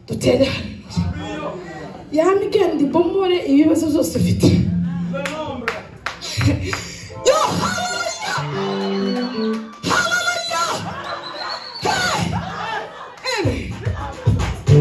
dutere yami kandi bomore ibibazo byose ufite Yo, hallelujah! Hallelujah! Hey! Amen.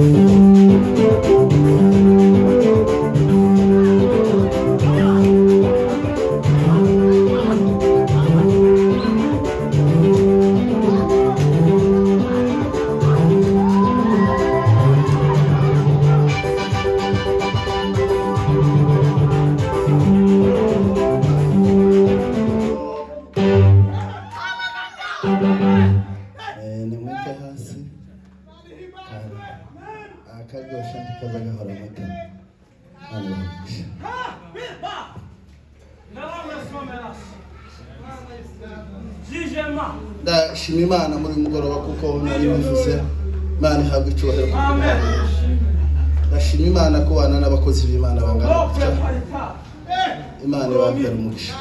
Eh, nimujye hasi Hano. akaryoshye ntikaza gahora amata hano ndashima imana muri uyu mugoroba kuko nari bivuze imana ihabwa icyubahiro ku bw'Imana. ndashima imana kubana n'abakozi b'imana bangana gutya imana ibambere umugisha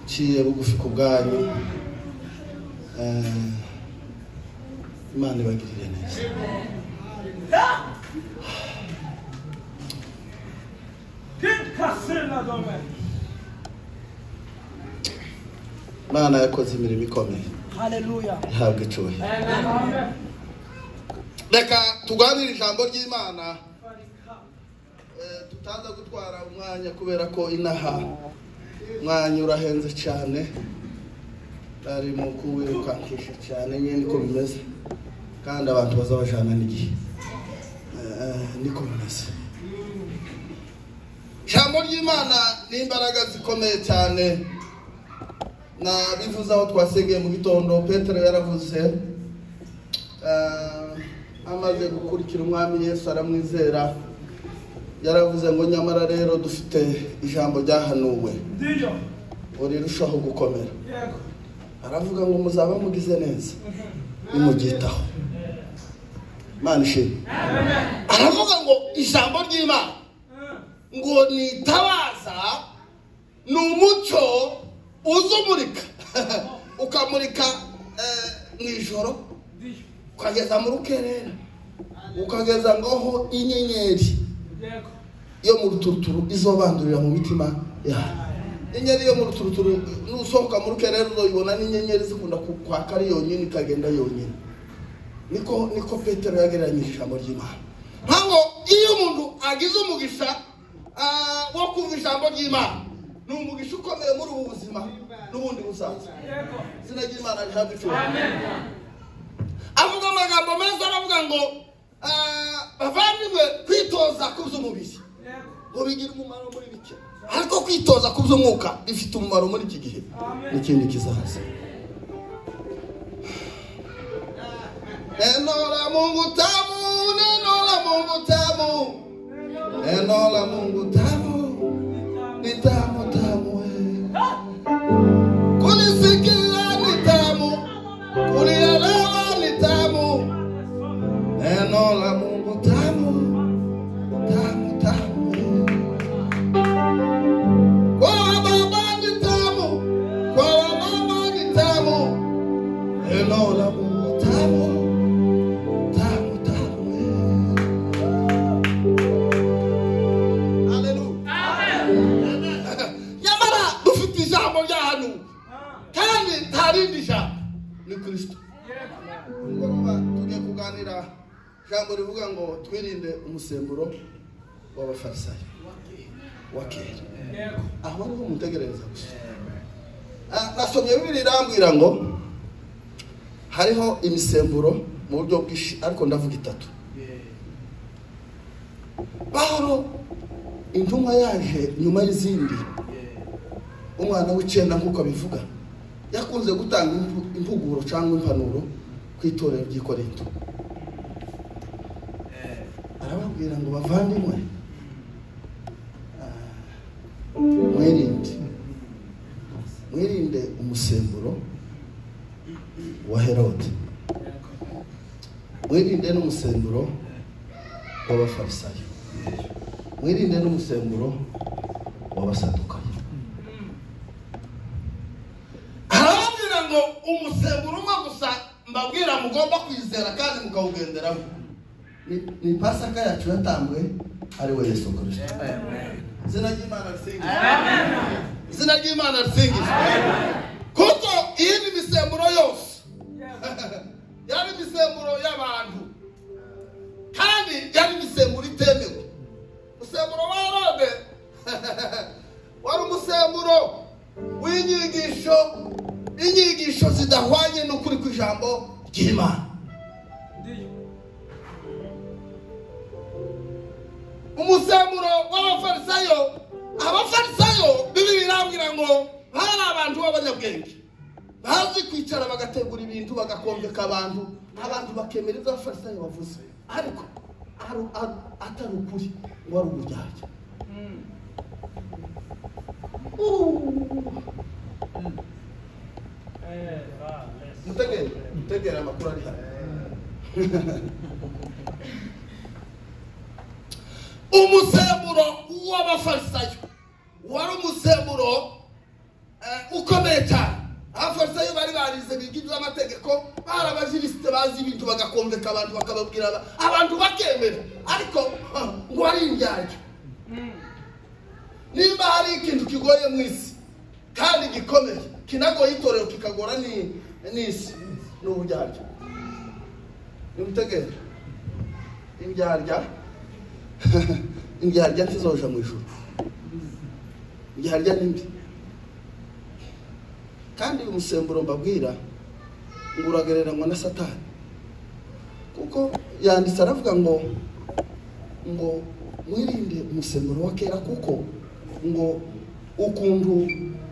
ciye bugufi ku bwanyu Eh, imana ibagirire neza imana yakoze imirimo ikomeye Hallelujah. ihabwa icyubahiro reka turwanire ijambo ry'imana Eh, tutaza gutwara umwanya kubera ko inaha umwanya urahenze cyane ari mu kuwirukankisha cyane nyine niko bimeze kandi abantu bazabajana n'igihe Eh, niko bimeze ijambo ry'imana ni imbaraga zikomeye cyane na bivuze aho twasengeye mu gitondo petero yaravuze Eh, amaze gukurikira umwami yesu aramwizera yaravuze ngo nyamara rero dufite ijambo ryahanuwe Ndiyo. urirushaho gukomera Yego. aravuga ngo muzaba mugize neza nimugitaho imana ishimwe aravuga ngo ijambo ry'imana Eh. ngo ni itabaza ni umucyo uza umurika ukamurika eh, mu ijoro Ndiyo. ukageza mu rukerera ukageza ngaho inyenyeri Yego. yo mu ruturuturu izobandurira mu mitima yawe inyenyeri yo mu ruturuturu nusohoka mu rukerera uzoyibona n'inyenyeri zikunda ku- kwaka ari yonyine ikagenda yonyine niko niko petero yagereranyije ijambo ry'imana ntabwo iyo umuntu agize umugisha ah, wo kumva ijambo ry'imana ni umugisha ukomeye muri ubu buzima n'ubundi busanzwe Yego. izina ry'imana rihabwa icyubahiro Amen. avuga amagambo meza aravuga ngo ah, bavandimwe kwitoza ku by'umubiri Yego. ngo bigire umumaro muri bike ariko kwitoza ku by'umwuka bifite umumaro muri iki gihe Amen. n'ikindi kizaza Enora Mungu tamu, nenora Mungu tamu, nenora Mungu tamu, ni tamu tamu wewe. Kunisikia ni tamu, kunielewa ni tamu, Neno la Mungu tamu, tamu, tamu. Kwa baba ni tamu, kwa mama ni tamu. Neno la Mungu tamu, tamu, tamu. Haleluya. Nyamara dufite ijambo rya hano Ah. kandi nta rindi jambo ni Kristo. Yego. mugoroba tugiye kuganira ijambo rivuga ngo twirinde umusemburo w'abafarisayo wa kera Yego. aho ariho umutegerereza gusa Ah, nasomye bibiri irambwira ngo hariho imisemburo mu buryo bwinshi ariko ndavuga itatu pahuro intumwa yaje nyuma y'izindi umwana w'icyenda nk'uko abivuga yakunze gutanga impu- impuguro cyangwa impanuro ku itorero ry'i korinto arababwira ngo bavandimwe ah, mwirinde mwirinde umusemburo wa herode mwirinde n'umusemburo w'abafarisayo mwirinde n'umusemburo w'abasadukayo arababwira ngo umusemburo umwe gusa mbabwira mugomba kwizera kandi mukawugenderaho ni- ni pasaka yacu yatambwe ari we yesu kirisito izina ry'imana risingizwe izina ry'imana risingizwe kuko iyi ni imisemburo yose yari imisemburo y'abantu kandi yari imisemburo itemewe umusemburo wa herode wari umusemburo w'inyigisho inyigisho zidahwanye n'ukuri kw'ijambo ry'imana umusemburo w'abafarisayo abafarisayo bibiri irambwira ngo bari abantu b'abanyabwenge bazi kwicara bagategura ibintu bagakombeka abantu abantu bakemera ibyo abafarisayo bavuze ariko ari- ari- atari ukuri ngo ari uburyarya mutegere mutegere amakuru ari hano umusemburo w'abafarisayo wari umusemburo eh, ukomeye cyane abafarisayo bari barize biga iby'amategeko bari abajirisite bazi ibintu bagakomveka abantu bakababwira aba- abantu bakemera ariko ah, ngo ari indyaryo nimba hari ikintu kigoye mu isi kandi gikomeye kinagoye itorero kikagora ni- n'isi ni uburyarya nimutegere indyarya indyarya ntizoja mu ijuru indyarya ni mbi kandi uyu musemburo mbabwira ngo uragereranywa na satani kuko yanditse aravuga ngo ngo mwirinde umusemburo wa kera kuko ngo ukuntu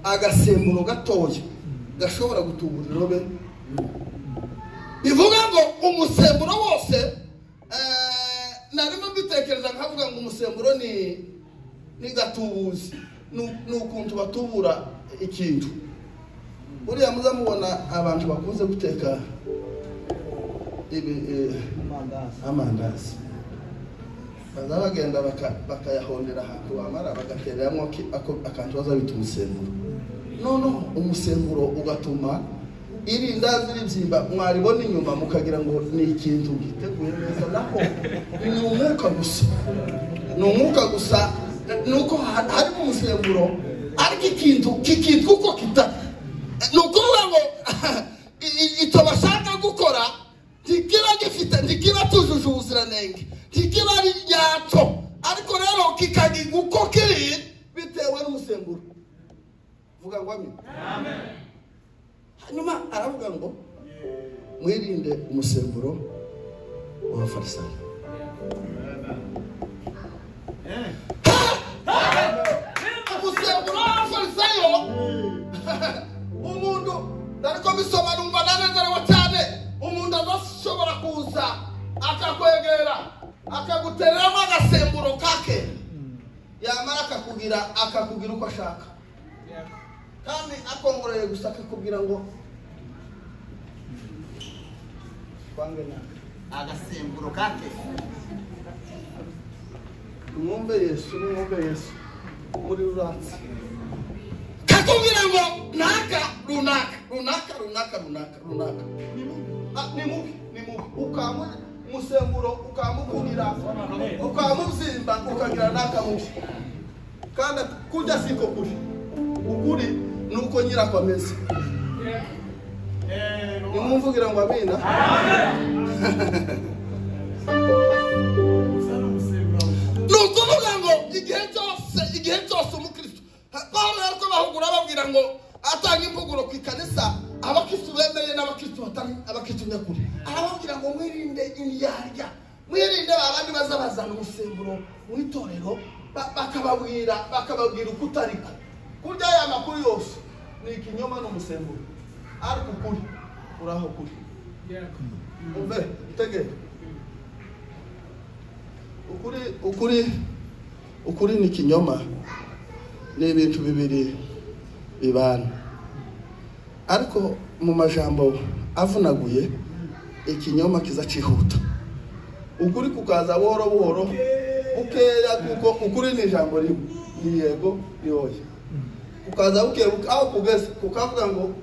agasemburo gatoya gashobora gutubura irobe bivuga ngo umusemburo wose eh, narimo mbitekereza nkavuga ngo umusemburo ni ni gatubuzi ni ni ukuntu batubura ikintu buriya muza mubona abantu bakunze guteka ibi eh, amandazi baza bagenda baka- bakayahondera ahantu wamara bagatereramo ki- ako- akantu baza bita umusemburo noneho umusemburo ugatuma irindazi ribyimba mwaribona inyuma mukagira ngo ni ikintu giteguye neza naho ni umwuka gusa ni umwuka gusa ni uko ha- harimo umusemburo ariko ikintu kikitwa uko kita ni ukuvuga ngo i- i- icyo bashaka gukora ntikiba gifite ntikiba tujuje ubuziranenge ntikiba ari ryacyo ariko rero kikagirwa uko kiri bitewe n'umusemburo vuga ngo amen hanyuma aravuga ngo mwirinde umusemburo w'abafarisayo umusemburo w'abafarisayo umuntu nariko bisoma numva nanezerewe cyane umuntu adashobora kuza akakwegera akagutereramo agasemburo kake yamara akakugira akakugira uko ashaka kandi akongoreye gusa akakubwira ngo twange nawe agasemburo kake mwumve yesu mwumve yesu muri ruransi kakubwira ngo naka runaka runaka runaka runaka runaka Ah, ni mubi ni mubi ukamu umusemburo ukamukugira ukamubyimba ukagira naka mubi kandi kurya siko kuri ukuri ni uko nyirako ameze nimumvugira ngo amina ni ukuvuga ngo igihe cyose igihe cyose umukristo pawulo yari kubahugura ababwira ngo atanga imvuguro ku ikanisa abakristo bemeye n'abakristo batari abakristo nyakuri arababwira ngo mwirinde indyarya mwirinde ba bandi baza bazana umusemburo mu itorero ba- bakababwira bakababwira uko utariko kurya aya makuru yose ni ikinyoma n'umusemburo ariko ukuri uraho kuri umve utegere ukuri ukuri ukuri ni ikinyoma ni ibintu bibiri bibana ariko mu majambo avunaguye ikinyoma kiza cyihuta ukuri kukaza buhoro buhoro bukeya kuko ukuri ni ijambo rimwe ni yego ni oya kukaza buke buke aho kugeze kukavuga ngo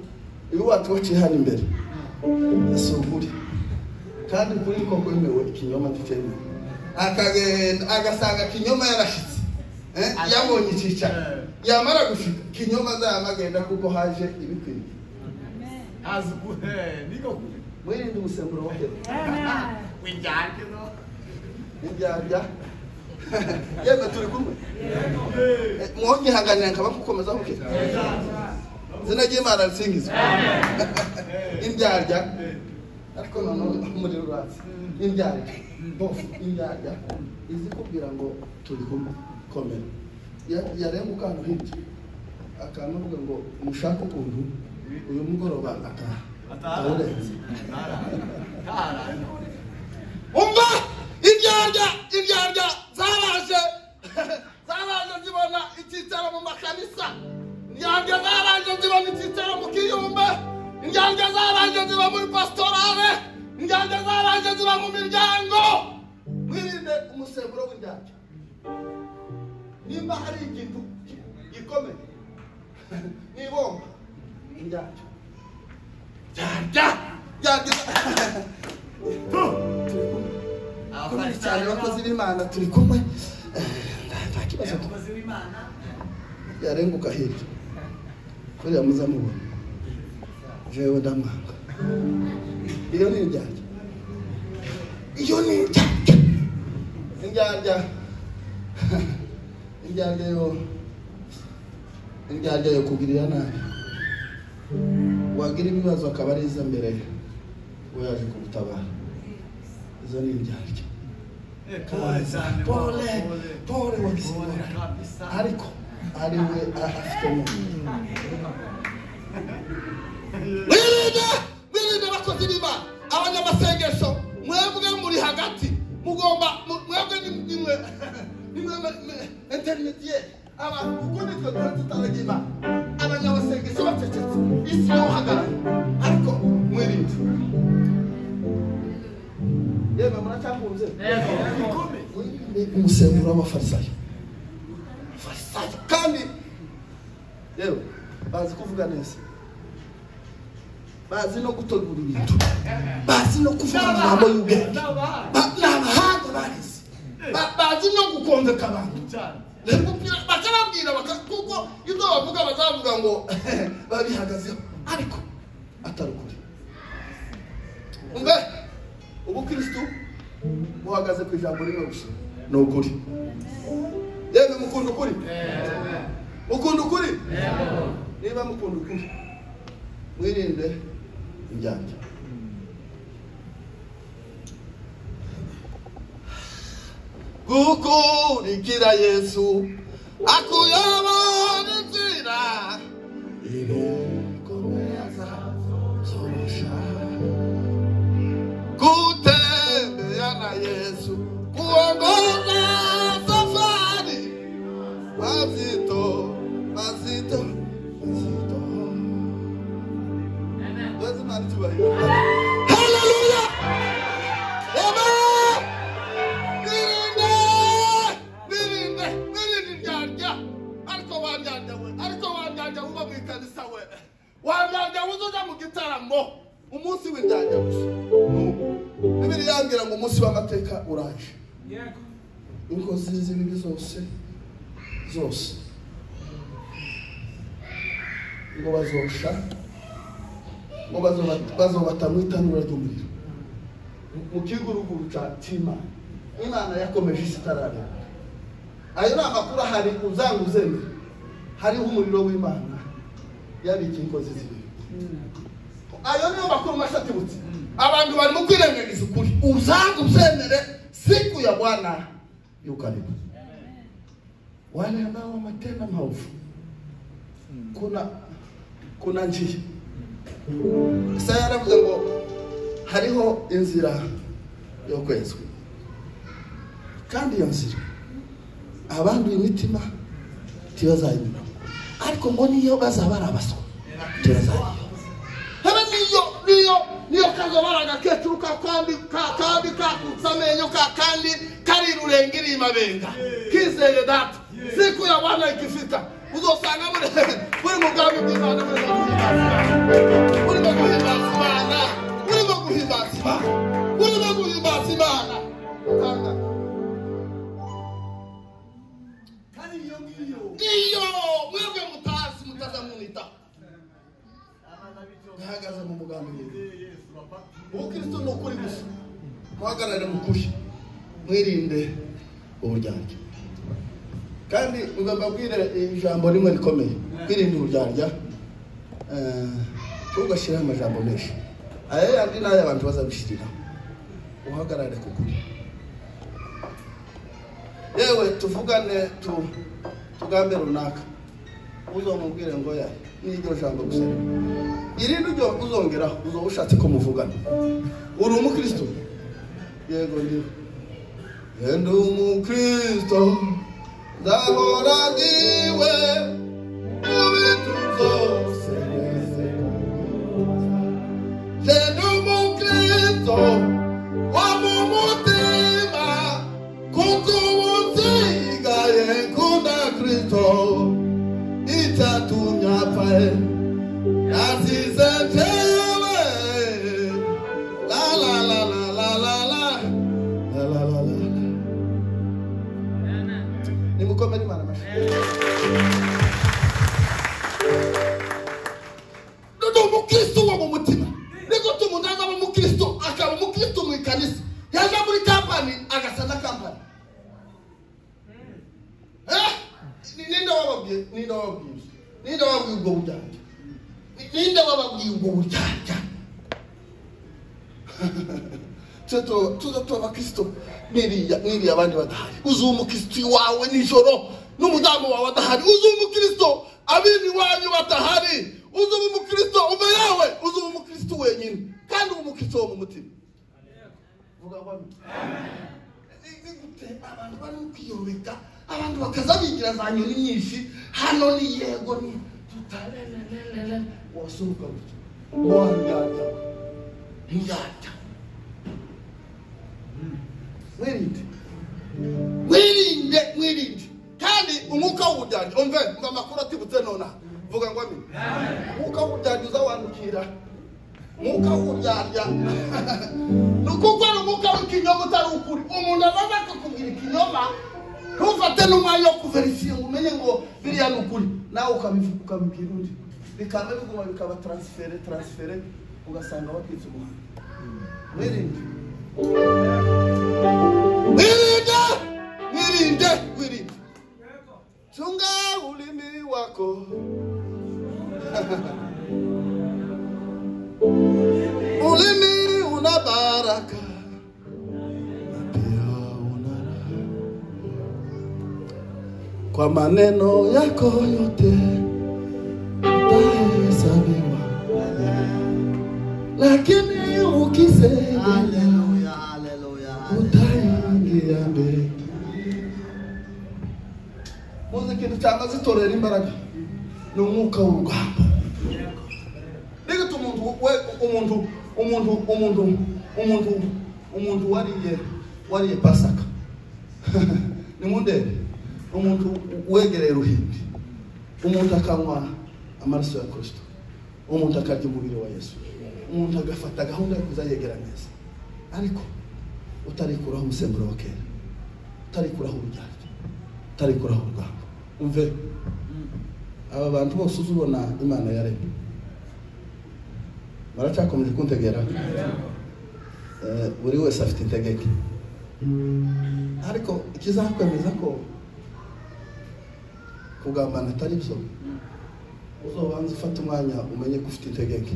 ibi wacu baciye hano imbere si ukuri kandi kuri ko kwemewe ikinyoma ntikemewe akagenda agasanga kinyoma yarashitse eh, Ati- yabonye icyicaro Eh. yamara gushika kinyoma azayamagenda kuko haje ibikwiriye Haza ubuhe, niko kure. mwirinde umusemburo wa hera Wijyane no. n'ibyarya yemwe turi kumwe Eh, mwonyihanganira nkaba nkukomeza kuke izina ry'imana risingizwe indyarya ariko nanone umuriro uratse indyarya bofu indyarya izi kubwira ngo turi kumwe komera Ya- yarenga akantu hirya akantu avuga ngo mushake ukuntu uyu mugoroba ataha awurenze Tara. umva indyarya indyarya zaraje zaraje zibona icyicaro mu makanisa indyarya zaraje zibona icyicaro mu kiyumba indyarya zaraje ziba muri pasitorale indyarya zaraje ziba mu miryango mwirinde umusemburo w'indyarya nimba hari ikintu ki- gikomeye nibomba indyarya ndyarya ndyarya Abakozi cyane abakozi b'Imana turi kumwe Eh, nta kibazo tu- Abakozi b'Imana. yarenguka hirya kuriya muzamubona jewe ndamwanga iyo ni indyarya iyo ni indyarya indyarya indyarya yo indyarya yo kugirira nabi wagira ibibazo akaba ari iza mbere we yaje kumutabara izo ni indyarya Eh, pole cyane, pole pole. pole Pole wakizimora kabisa. ariko ari we afite mu mwirinde mwirinde abakozi b'imana abanyamasengesho mwebwe muri hagati mugomba mu- mwebwe ni- ni mwe ni mwe interinetiyeri abantu kuko nitwe tuba tutaraga imana abanyamasengesho bacecetse isi yawuhagarara ariko mwirinde yewe muracyakunze Ikumi. ni umusemburo w'abafarisayo abafarisayo kandi rero bazi kuvuga neza bazi no gutegura ibintu bazi no kuvuga amagambo y'ubwenge N'abahanga. Ba- ni abahanga barize Ba- bazi no gukonveka abantu Cyane. rero kubwira- bakababwira baka- kuko ibyo bavuga bazavuga ngo babihagazeho ariko atari ukuri umve ubukristu buhagaze ku ijambo rimwe gusa ni ukuri yewe mukunda ukuri mukunda ukuri niba mukunda ukuri mwirinde ibyanjye gukurikira yesu akuyobora inzira ibikomeza zorusha gutembera na yesu kuongoza safari mazito mazito mazito Wazimana icyubahiro. Hallelujah! Amen! Nirinde! Nirinde! Nirinde indyarya! Ariko wandyarya we! Ariko wandyarya uba mu ikanisa we! Wandyarya uzoja mu gitaramo! Umunsi w'indyarya gusa. Bibiri yambwira ngo umunsi w'amateka uraje. Inkozi z'ibibi zose, zose. Ngo bazosha, ngo bazobata- bazobata mu itanura ry'umuriro mu kiguruguru cya cy'imana imana yakomeje isi itarareba ayo ni amakuru ahari uzanga uzemera hariho umuriro w'imana yabika inkozi z'ibibi ayo niyo makuru mashya atibutse abantu barimo kwirengagiza ukuri uzanga uzemere siku ya bwana yukaribu wale ambao wametenda maovu kuna kuna njia Isaya yaravuze ngo hariho inzira yo kwezwa kandi iyo nzira abanduye imitima ntibazayinyuramo ariko ngo niyo bazaba ari abaswa ntibazayiyobora haba niyo niyo niyo kazobara agakecuru ka kandi ka kandi kakutse amenyo ka kandi kari rurengiriye amabenga kizeye data siku ya bwana ikifika uzosanga muri muri mu bwami bw'imana muri mu bwami bw'imana urimo guhimbaza imana urimo guhimbaza imana urimo ngiyo iyo mwebwe mutazi mutazamwita abanabijo ihagaze mu muganiriro yesu bapfa ubukristo ni ukuri gusa muhagarare mu kuri mwirinde uburyarya kandi mbabwire ijambo rimwe rikomeye mwirinde uburyarya eh, ntugashireho amajambo menshi aya yandi ni ay'abantu bazabishyiriraho uhagarare ku kuri yewe tuvugane tu tugambe runaka uzamubwire ngo ya ni iryo jambo gusa irindi ryo uzongeraho uzaba ushatse ko muvugana uri umukristo yego ndiho yenda umukristo ndahora ndiwe mu bintu byose yenda umukristo wo mu mutima kuko ubu nsigaye nkunda kristo itatumye apfaye Yazize njyewe. La, la, la, la, la, la, la. La, la, la, la, la. nimukomere imana amashyi ndi umukristo wo mu mutima niko umuntu azaba umukristo akaba umukristo mu ikanisa yaza muri kampani agasa na kampani Eh? Ni- ninde wababwiye ninde wababwiye ninde wababwiye ubwo buryarya Ni- ninde wababwiye ubwo buryarya twe tu- tuza tuba abakristo niriya niriya abandi badahari uzuye umukristo wawe nijoro n'umudamu wawe adahari uzuye umukristo abini wanyu badahari uzuye umukristo uve yawe uzuye umukristo wenyine kandi uba umukristo wo mu mutima vuga ngo ni gute abantu bari kwiyobeka abantu bakaza bigira za nyoni nyinshi hano ni yego ni tutarerererere wasuruka gutya wandyarya ntiyaryama mwirinde mwirinde mwirinde kandi umwuka w'uburyarya umve ngo amakuru atibutse nonaha vuga ngo amine umwuka w'uburyarya uzawandukira umwuka w'uburyarya ni ukuko ari umwuka w'ikinyoma utari ukuri umuntu abaza akakubwira ikinyoma ntufate n'umwanya wo kuverisiye ngo umenye ngo biriya ni ukuri nawe ukabivuga ukabibwira undi bikaba biguma bikaba taransifere taransifere ugasanga bakwitse umuhanda mwirinde Mwilinde, mwilinde, mwilinde. Chunga ulimi wako. ulimi una baraka. na pia una raha. Kwa maneno yako yote utahesabiwa, lakini ukisema haleluya haleluya utarangira mbere muzi ikintu cyamaze itorera imbaraga ni umwuka w'urugamba nigute umuntu we umuntu umuntu umuntu umuntu umuntu wariye wariye pasaka nimundebe umuntu wegereye ruhimbi umuntu akanywa amaraso ya kristo umuntu akarya umubiri wa yesu umuntu agafata gahunda yo kuzayegera neza ariko utarikuraho umusemburo wa kera utarikuraho uburyarya utarikuraho urwango umve aba bantu bose uzi ubona imana yaremye baracyakomeje kuntegera Eh, buri wese afite integeko ariko ikizakwemeza ko kugambana atari byo uzobanza ufate umwanya umenye ko ufite integeke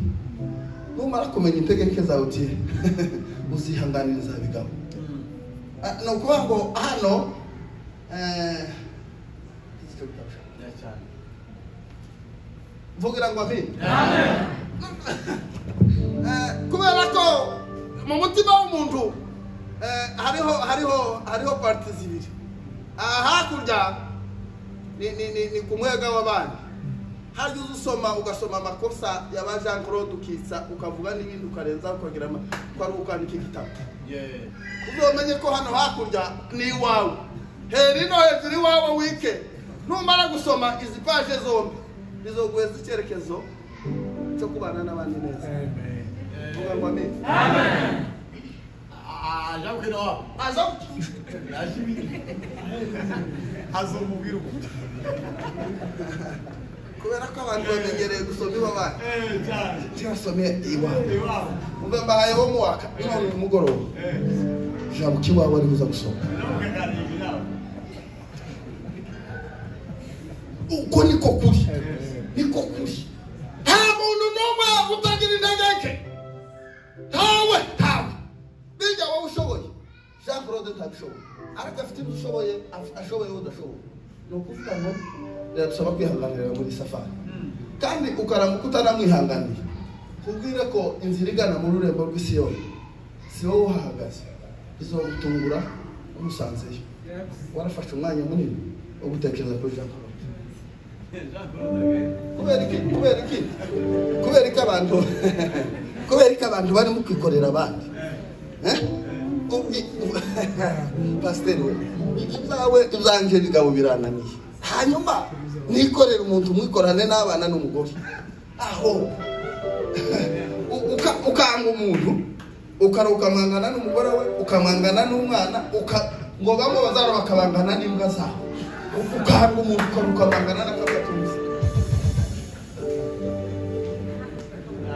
numara kumenya integeke zawe uti uzihanganiriza bigabo Ah, ni ukuvuga ngo hano eh, mvugira ngo amini Eh, kubera ko mu mutima w'umuntu eh, hariho hariho hariho parti zibiri aha hakurya ni ni ni, ni ku mwega w'abandi harya uza usoma ugasoma amakosa ya ba jean claude ukitsa ukavuga n'ibindi ukarenza ukagira ama- ko ari ukwandika igitabo yeee uzamenye ko hano hakurya ni iwawe hera ino hejuru iwawe wike numara gusoma izi paje zombi bizoguheza icyerekezo cyo kubana n'abandi neza amen Vuga ngo amen. Ah, ajabukira wabo ajabukira haza umubwira umuntu kubera ko abantu bamenyereye gusoma iwabaye cyane kirasomye iwawe iwabo uve mbahaye wo mu waka none ku mugoroba ijambo cy'iwawe ari buza gusoma namukaganira inama uko niko kuri niko kuri nta muntu n'umwe utagira intege nke ntawe ntawe bijya wowe ushoboye jean claude ntabishoboye ariko afite ibyo ushoboye af- ashoboye wowe udashoboye ni ukuvuga ngo biragusaba kwihanganira muri safari kandi ukaramuka utanamwihanganiye kubwire ko inzira igana mu rurembo rw'isiyoni si wowe uhahagaze bizogutungura umusanzeyo warafashe umwanya munini wo gutekereza kuri jean claude kubera iki kubera iki kubera iki abantu kubera iki abantu barimo kwikorera abandi Eh? Ubu- ubu- pasiteri we ibyawe ibyanjye bigabo birananiye hanyuma nikorere umuntu mwikorane n'abana n'umugore aho U- uka- ukanga umuntu ukara ukamwangana n'umugore we ukamwangana n'umwana uka- ngo bamwe bazara bakabangana n'imbwa zabo U- ukanga umuntu ukara ukamwangana n'akabatumizi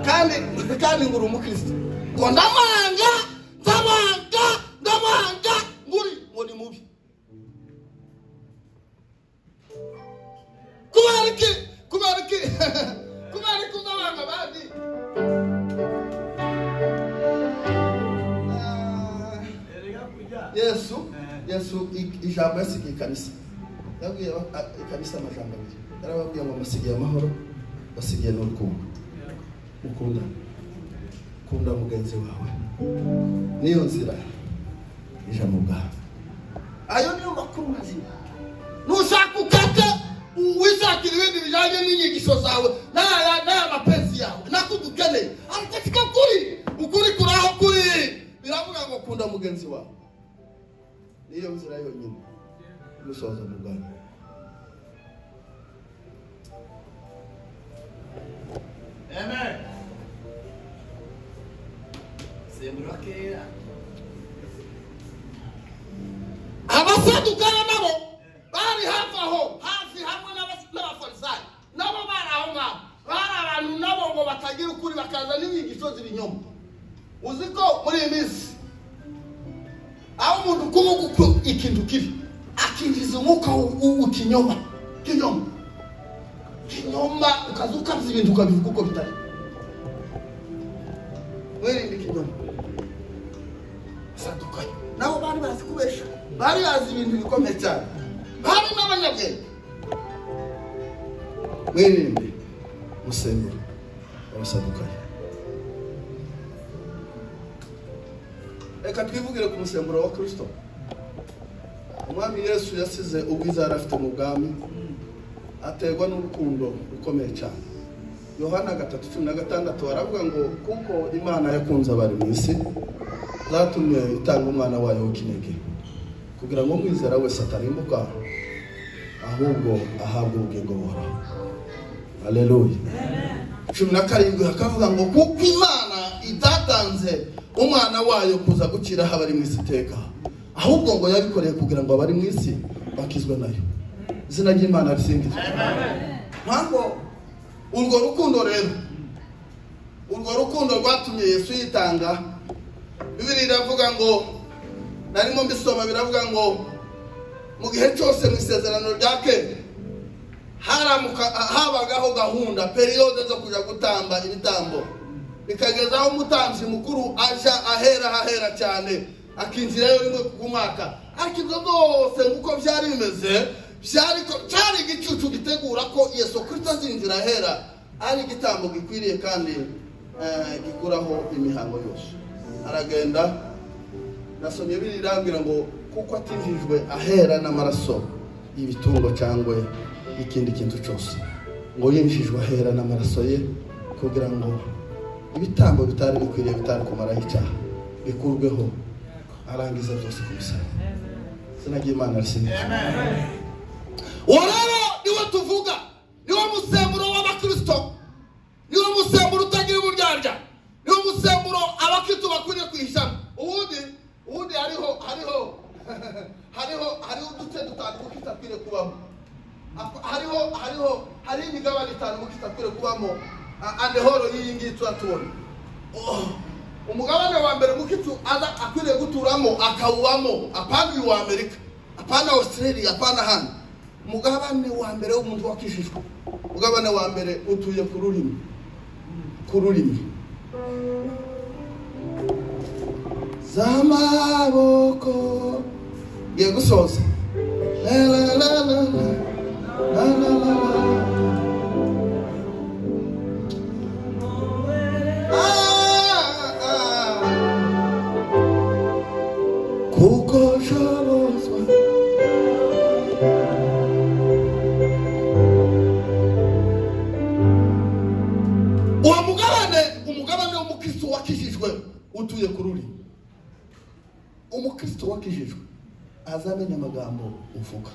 kandi kandi nguri umukristo ngo ndamwanga ndamwanga ndamwanga nguri ngo ni mubi kubera iki kubera iki kubera iki ndamwanga bandi Ah, erega kujya yesu yesu i- ijambo yasigiye ikanisa yabwiye aba- a- ikanisa amajambo abiri yarababwiye ngo mbasigiye amahoro basigiye n'urukundo mukundana kunda mugenzi wawe niyo nzira ijambo bwawe ayo niyo makuru mazima nushaka ukate wishakira ibindi bijyanye n'inyigisho zawe n'aya n'aya mapenzi yawe nako dukeneye ariko siko kuri ukuri kuri aho kuri biravuga ngo kunda mugenzi wawe niyo nzira yonyine gusoza mu rwanda amen sembura kera abasadukara nabo bari hafi aho hafi hamwe n'abas- n'abafarisayo nabo bari aho ngaho bari abantu nabo ngo batagira ukuri bakaza n'inyigisho z'ibinyoma uzi ko muri iyi minsi aho umuntu ukuvuga uko ikintu kibi akinjiza umwuka w'u- w'u- w'ikinyoma kinyoma kinyoma ukaza ukabya ibintu ukabivuga uko bitari wirinde ikinyoma batandukanye nabo bari bazi kubesha bari bazi ibintu bikomeye cyane bari n'abanyabwenge mwirinde musemburo abasadukanye reka twivugire ku musemburo wa kristo umwami yesu yasize ubwiza yari afite mu bwami aterwa n'urukundo rukomeye cyane yohana gatatu cumi na gatandatu baravuga ngo kuko imana yakunze abari mu isi zatumye itanga umwana wayo w'ikinege kugira ngo umwizera wese atarimbuka ahubwo ahabwe ubugingo buhoraho aleluya cumi na karindwi hakavuga ngo kuko imana itatanze umwana wayo kuza gukiraho abari mu isi iteka ahubwo ngo yabikoreye kugira ngo abari mu isi bakizwe nayo izina ry'imana risingizwe ntabwo urwo rukundo rero urwo rukundo rwatumye yesu yitanga bibiri iravuga ngo narimo mbisoma biravuga ngo mu gihe cyose mu isezerano rya kera haramuka- habagaho gahunda periyode zo kujya gutamba ibitambo bikageza aho umutambyi mukuru aja ahera ahera cyane akinjirayo rimwe ku mwaka ariko ibyo byose nk'uko byari bimeze byari ko- cyari igicucu gitegura ko yesu kirisito azinjira ahera ari igitambo gikwiriye kandi eh, gikuraho imihango yose aragenda nasomye birirambwira ngo kuko atinjijwe ahera n'amaraso y'ibitungo cyangwa ikindi kintu cyose ngo yinjijwe ahera n'amaraso ye kugira ngo ibitambo bitari bikwiriye bitari kumaraho icyaha bikurweho arangiza byose ku musaraba izina ry'imana risingizwe uwo rero niwe tuvuga niwo musemburo w'abakristo niwo musemburo utagira uburyarya niwo musemburo abakristo bakwiriye kwihishamo uwundi uwundi hariho hariho uduce dutanu kuko itakwiye kubamo Ako- hariho hariho hariho imigabane itanu kuko itakwiye kubamo A- ande horo y'iyi ngiyi turatubona Oh, umugabane wa mbere kuko itu aza akwiriye guturamo akawubamo apana uyu wa amerika apana australia apana hano umugabane wa mbere w'umuntu wakijijwe umugabane wa mbere utuye ku rurimi ku rurimi z'amaboko ngiye gusoza La, la, la, la, la. La, la, la, la. Ah, ah. kuko shobozwa uwo mugabane umugabane w'umukristo wakijijwe utuye ku rurimi umukristo wakijijwe azamenya amagambo uvuga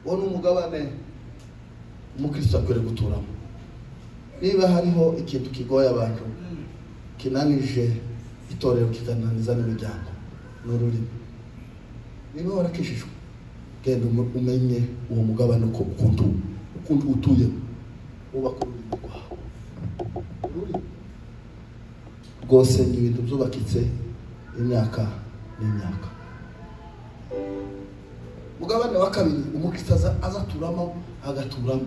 uwo ni umugabane umukristo akwiriye guturamo niba hariho ikintu kigoye abantu kinanije itorero kikananiza n'imiryango ni ururimi niba warakijijwe genda umu- umenye uwo mugabane uko ukunda ukunda utuyemo wubaka ururimi rwawe ururimi rwose ni ibintu byubakitse imyaka n'imyaka mugabane wa kabiri umukristo aza azaturamo agaturamo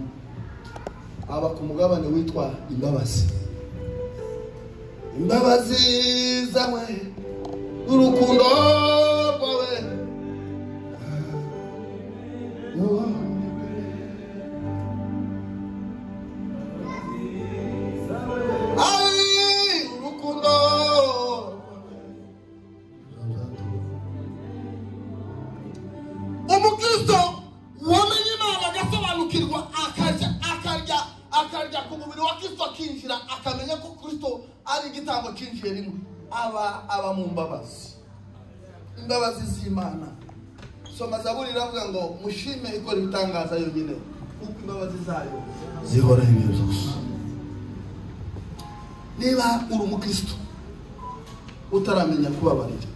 aba ku mugabane witwa imbabazi imbabazi zawe n'urukundo rwawe Ay, urukundo umukristo wamenye imana agasobanukirwa akarya akarya akarya ku mubiri wa kristo akinjira akamenya ko kristo ari igitambo kinjiye rimwe aba aba mu mbabazi imbabazi z'imana soma zaburi iravuga ngo mushime ikora ibitangaza yonyine kuko imbabazi zayo zihoraho ibihe byose niba uri umukristo utaramenya kubabarira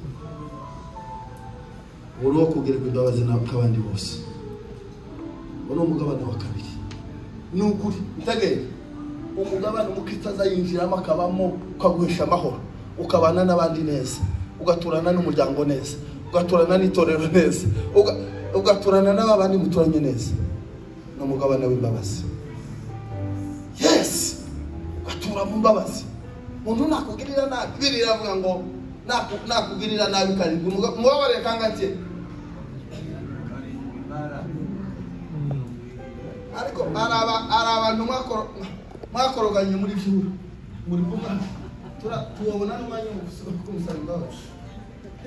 uri uwo kugirirwa imbabazi nawe nk'abandi bose uwo ni umugabane wa kabiri ni ukuri itegeye umugabane umukristo azayinjiramo akabamo ukaguhisha amahoro ukabana n'abandi neza ugaturana n'umuryango neza ugaturana n'itorero neza uga- ugaturana n'abandi muturanye neza ni umugabane w'imbabazi yesi ugatura mu mbabazi umuntu nakugirira nabi biriya iravuga ngo naku- nakugirira nabi karindwi umuga- umubabarire kangahe ariko hari aba- hari abantu mwakoro- mwakoroganye muri byura muri kumwe tura- tubabona n'umwanya wo gusaba- kumusaba imbabazi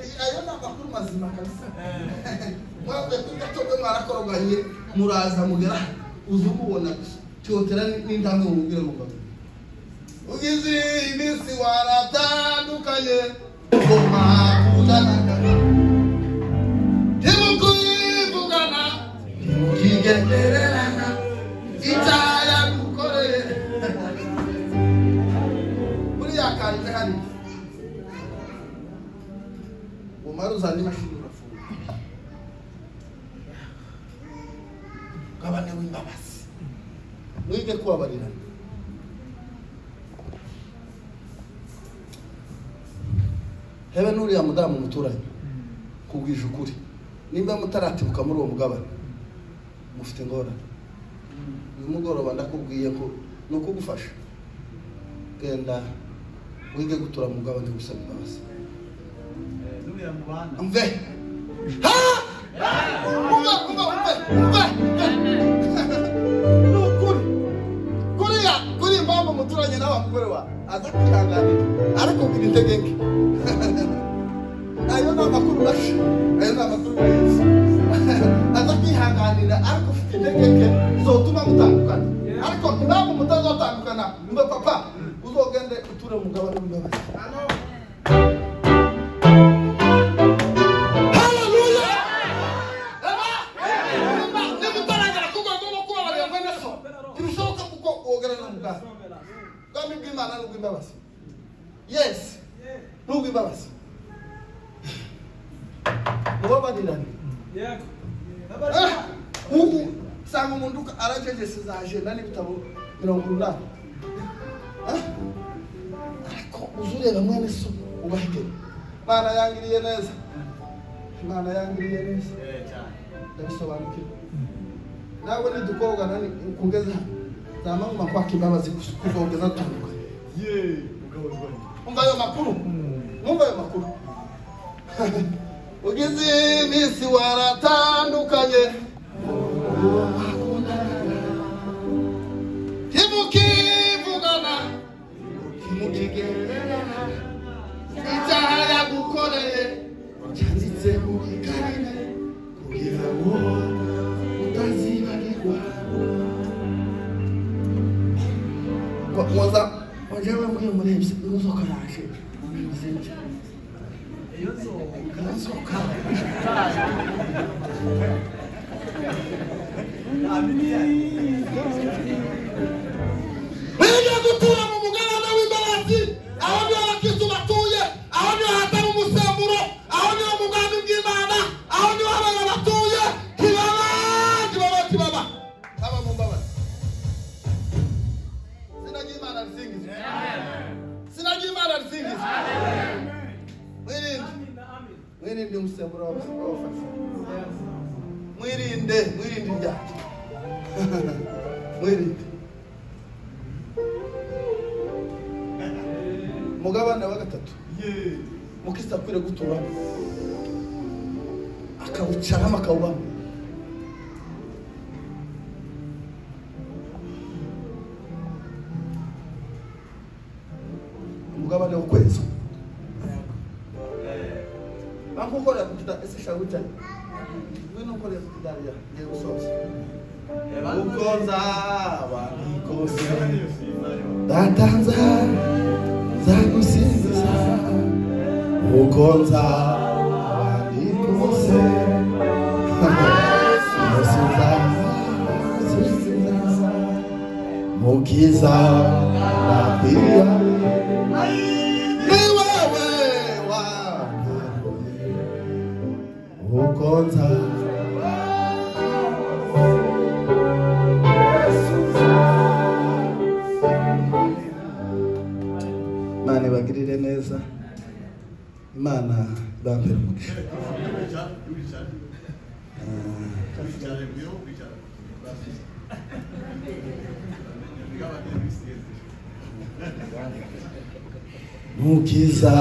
Eh, ayo ni amakuru mazima kabisa mwavuye kuri gato mwe mwarakoroganye muraza mugera uza umubona gusa tihotera n'indamwe mumubwire mu mbaga ugize iminsi waratandukanye ubwo mwakundanaga ntimukivugana ntimukigendererana icyaha yagukoreye buriya kanjye hari umara uzana imashini urafunga mugabane w'imbabazi mwige kubabarirana hebe n'uriya mudamu muturanye kubwije ukuri nimba mutaratibuka muri uwo mugabane mufite ingorane uyu mugoroba ndakubwiye ko ni ukugufasha genda wige gutura mu mugabane gusaba imbabazi Nuriya mubana. umve ha umve umve umve umve ni ukuri kuriya kuri impamvu muturanye nawe mugore wa aza kwihanganira arakubwira intege nke ayo ni amakuru mashi ayo ni amakuru meza aza kwihanganira ariko ufite intege nke zotuma mutandukana ariko impamvu mutazotandukana mbe papa uzogende uture mu mugabane w'imbabazi Haleluya! nimutaragera ku rwego rwo kubabarira mwene so ntibishoboka kuko wogerana muganga ubwami bw'imana ni ubw'imbabazi yesi ni ubw'imbabazi mubabarirane yego Ah! ubu usanga umuntu uka- aragegese za ajenda n'ibitabo mirongo umunani Ah! ariko uza ureba mwene so ubaheke imana yangiriye neza imana yangiriye neza Eh, cyane ndabisobanukirwa nawe nidukobwa nani ukugeza zamaguma kwaka imbabazi kus- kuzogeza turuka yeee mugabo rwanjye umva ayo makuru mwumva ayo makuru ugeze iminsi waratandukanye ntimukivugana ntimukigererana icyaha yagukoreye cyanditse mu ikarine kugira ngo utazibagirwa waza wajewe muri iyo murebye inzoka yaje ntimuzinjye iyo nzoga inzoka nta miliyari Mwige gutura mu mugabane w'imbabazi aho niho abakristo batuye aho niho hatari umusemburo aho niho mu bwami bw'imana aho niho abana batuye kibaba kibaba kibaba aba mu mbabazi izina ry'imana risingizwe izina ry'imana risingizwe mwirinde mwirinde umusemburo w'abafasi mwirinde mwirinde ibyaha mwirinde umugabane wa gatatu yeee umukristo akwiriye guturamo akawucaramo akawubamo umugabane w'ukwezi bankukorera ku kida ese shaka gutya ngwino ukorera ku kidari ya ngiye gusoza uko nzaba nikose data nza nzagusingiza uko nzaba ndi kose yose nzagusingiza mu bwiza nakwiriye ni wowe wangaruye uko nzaba imana ibagirire neza imana ibambere umugisha wicare wicare Ah. wicare ngwino wicare mugabane w'isiyezi mukiza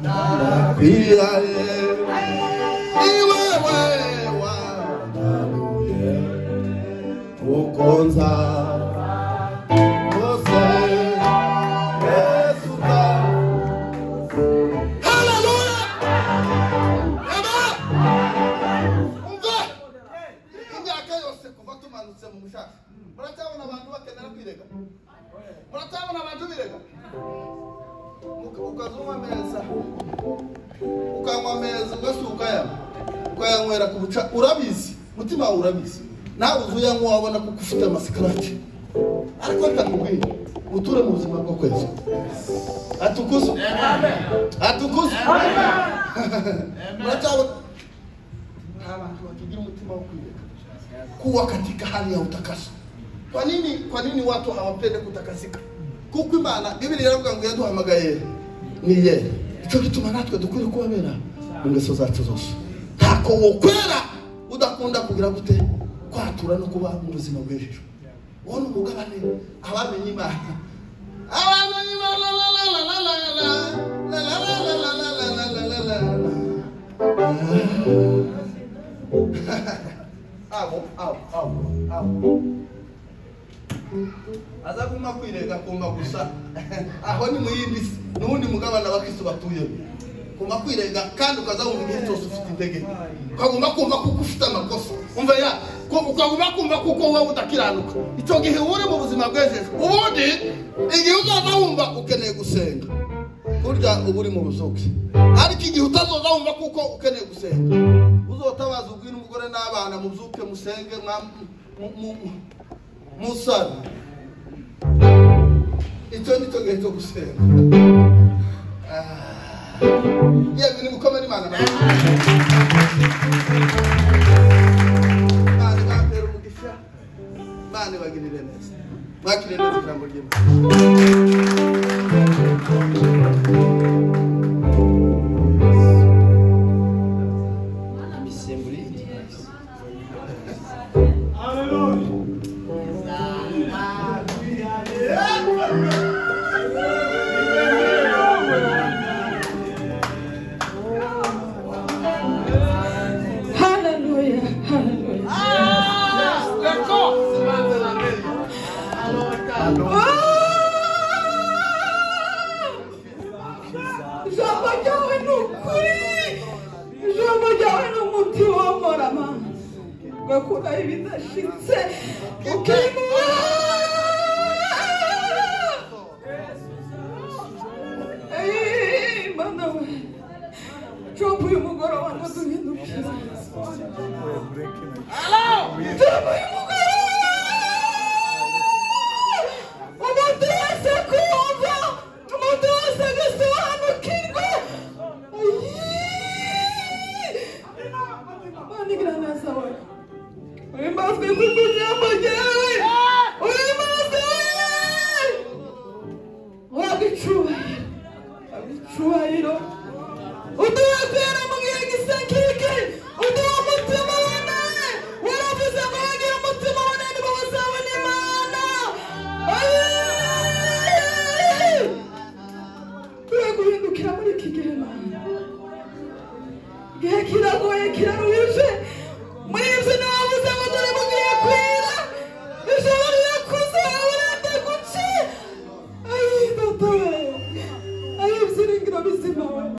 ndakwiraye ni wewe wangaruye ukonza rwose yesu nda haleluya ema umva imyaka yose kuva tumanutse mu mushaka muracyabona abantu bakenera kwirega muracyabona abantu birega Uka- ukazuma ameza ukanywa ameza ugasuka ya ukayanywera ku buca urabizi mutima wawe urabizi nawe uzu uyanywa wabona kuko ufite amasikaraci ariko ndakubwiye uture mu buzima bwo kwezi atukuze atukuze muracyabona nta bantu batugira umutima wo kwireka kuwa katika hali ya utakaso. Kwa nini kwa nini watu hawapende kutakasika? Kuko Imana Biblia iravuga ngo yaduhamagaye ni yeye. Ico gituma natwe dukwiye kubabera mu ngeso zacu zose. Ntako wokwera udakunda kugira gute kwatura no kuba mu buzima bw'ejo. Wona umugabane abamenye Imana. Abamenye Imana la la la la la la la la la la la la la la la la la. abo abo abo abo aza kuma kwirega kumva gusa aho ni mu yindi si n'ubundi mugabane abakristo batuyemo kumva kwirega kandi ukaza wumva igihe cyose ufite intege nke ukagomba kumva kuko ufite amakosa umva ya ko ukagomba kumva kuko wowe udakiranuka icyo gihe uba uri mu buzima bw'ejeje ubundi igihe uzaza wumva ukeneye gusenga burya uba uri mu buzuki ariko igihe utazoza wumva kuko ukeneye gusenga uzotabaza ubwira umugore n'abana mubyuke musenge mwa- mu- mu- mu- musare icyo ni cyo gihe cyo gusenga Ah. yewe ni gukomera imana amashyi. mwakire neza ijambo ry'imana imisemburo y'ingenzi Hallelujah. Hallelujah. ijambo ryawe ni ukuri ijambo ryawe ni umuti womorama ugakuraho ibidashitse ukimura Ey, mana we coba uyu mugoroba ngo duhindukire coba uyu mugoroba umuntu wese kumva umuntu wese agasobanukirwa Mana igaragaza we uhimbazwe kuko ijambo ryawe uhimbazwe waba icyubahiro waba icyubahiro uduha kwera mu gihe gisakike uduha umutima wunamye waravuze ngo wagira umutima wunamye ngo bazabone imana Ayii! tugiye guhindukira muri iki gihe mana igihe kiragoye kiraruhije muri ibyo nta